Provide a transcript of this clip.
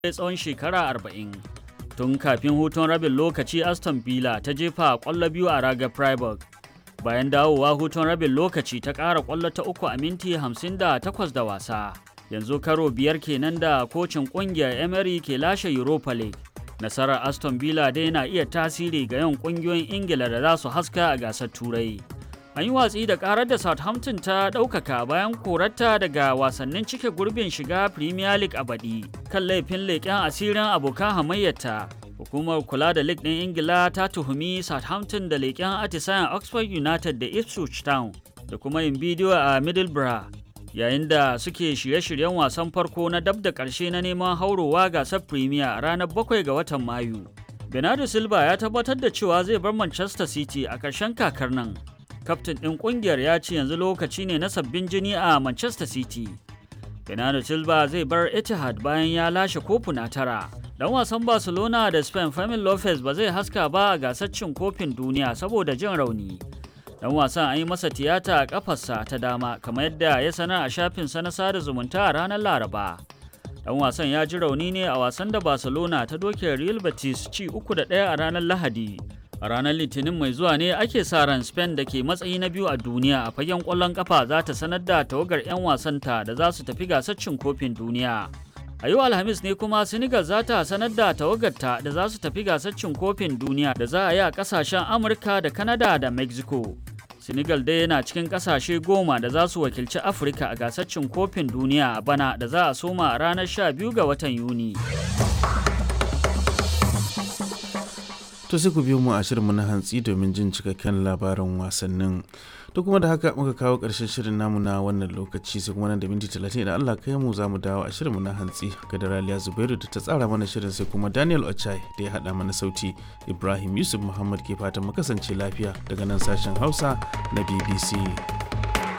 tsawon shekara arba'in. Tun kafin hutun rabin lokaci Aston Villa ta jefa ƙwallo biyu a raga Freiburg. Bayan dawowa hutun rabin lokaci ta ƙara ƙwallo ta uku a minti 58 da wasa. Yanzu karo biyar kenan da kocin ƙungiyar Emery ke lashe Europa League. Nasarar Aston Villa dai na iya tasiri ga yawan ƙungiyoyin Ingila da za su haska a gasar Turai. An yi watsi da karar da Southampton ta ɗaukaka bayan korarta daga wasannin cike gurbin shiga Premier League a baɗi kan laifin leƙen asirin abokan hamayyarta. Hukumar kula da League ɗin Ingila ta tuhumi Southampton da leƙen atisayen Oxford United da Ipswich Town da kuma yin bidiyo a Middlesbrough yayin da suke shirye-shiryen wasan farko na dab da ƙarshe na neman haurowa gasar Premier ranar 7 ga watan Mayu. Bernardo Silva ya tabbatar da cewa zai bar Manchester City a ƙarshen kakar nan. kaftin ɗin ƙungiyar ya ce yanzu lokaci ne na sabbin jini a Manchester City. Bernardo Silva zai bar Etihad bayan ya lashe kofuna tara. Dan wasan Barcelona da Spain Fermin Lopez ba zai haska ba a gasar cin kofin duniya saboda jin rauni. Dan wasan an yi masa tiyata a kafarsa ta dama kamar yadda ya sanar a shafinsa na sada zumunta a ranar Laraba. Dan wasan ya ji rauni ne a wasan da Barcelona ta doke Real Betis ci uku da ɗaya a ranar Lahadi. a ranar litinin mai zuwa ne ake sa ran spain da ke matsayi na biyu a duniya a fagen kwallon kafa za ta sanar da tawagar 'yan wasanta da za su tafi gasar cin kofin duniya a yau alhamis ne kuma senegal za ta sanar da tawagarta da za su tafi gasar cin kofin duniya da za a yi a kasashen amurka da canada da mexico senegal dai yana cikin kasashe goma da za su wakilci afirka a gasar cin kofin duniya a bana da za a soma a ranar 12 ga watan yuni to sai ku biyo mu a shirinmu na hantsi domin jin cikakken labarin wasannin to kuma da haka muka kawo ƙarshen shirin namu na wannan lokaci sai kuma nan da minti talatin idan Allah kai mu za mu dawo a shirinmu na hantsi ga Daraliya Zubairu da ta tsara mana shirin sai kuma Daniel Ochai da ya haɗa mana sauti Ibrahim Yusuf Muhammad ke fatan mu kasance lafiya daga nan sashen Hausa na BBC.